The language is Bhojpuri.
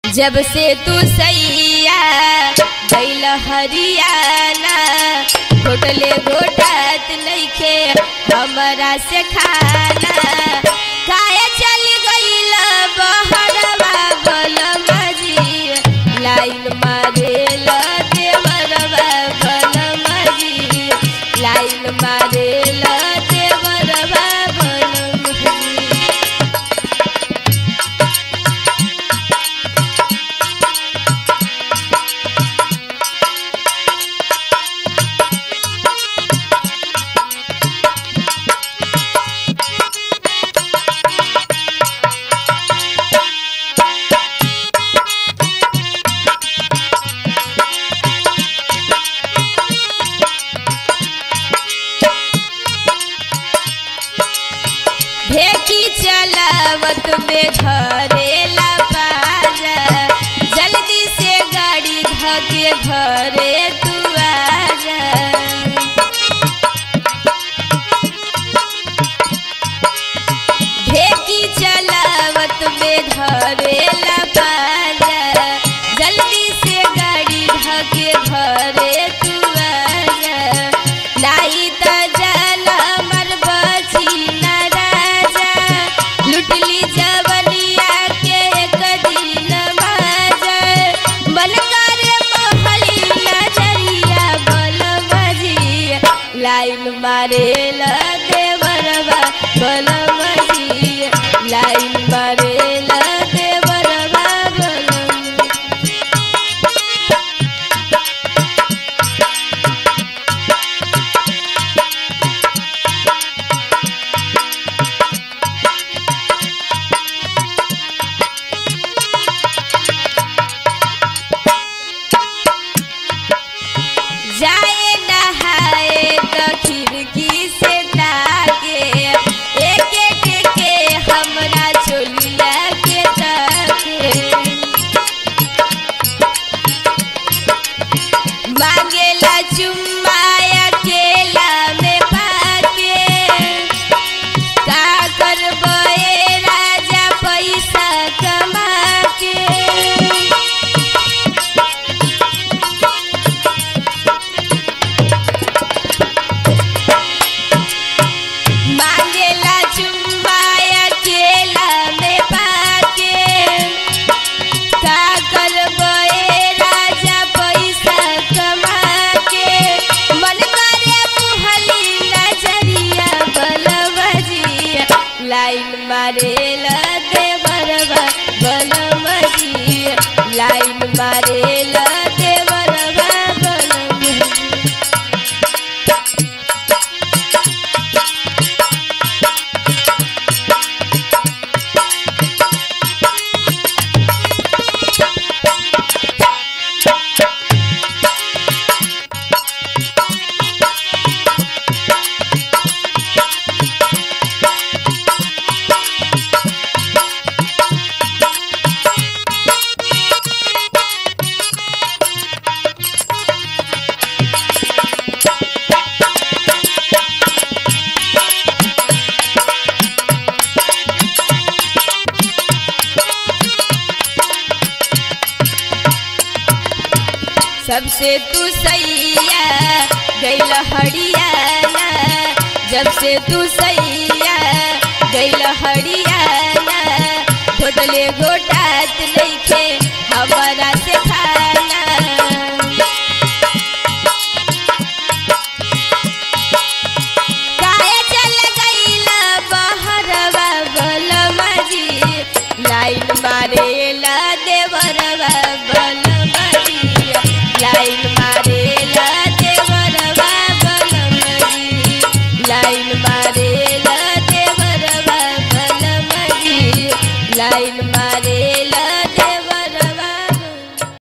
जब से तू सैया गैल हरियाना घोटले घोटात नइखे हमरा से खाना काहे चल गइल बहरवा बलमा जी लाइन मारेल देवरवा बलमा जी लाइन मारेल देवरवा बलमा जी ढेकी चलावत में धरेला बाजा जल्दी से गाड़ी धके घरे तू आजा ढेकी चलावत में धरेला बाजा जल्दी से गाड़ी धके घरे तू आजा लाई त जान मर बची न राजा लुटली जवनिया के एक दिन बाजा मन करे महली नजरिया बल बजी लाइन मारेल देवरवा बल बजी लाइन मारेल देवरवा बल जाए नहाए तो खिड़की से ताके एक एक के हमरा चोलिया के ताके मांगेला चुम्मा अकेला में पाके का करबे राजा पैसा कमा के मांगेला चुम्मा अकेला में पाके का करबे राजा पैसा कमा के मन करे मुहली नजरिया बलवजिया लाइन मारेला देवरवा बलवजिया लाइन मारेला देवरवा बलवजिया सबसे तू सैया गैल हरियाना जब से तू सैया गैल हरियाना घोटले घोटात नइखे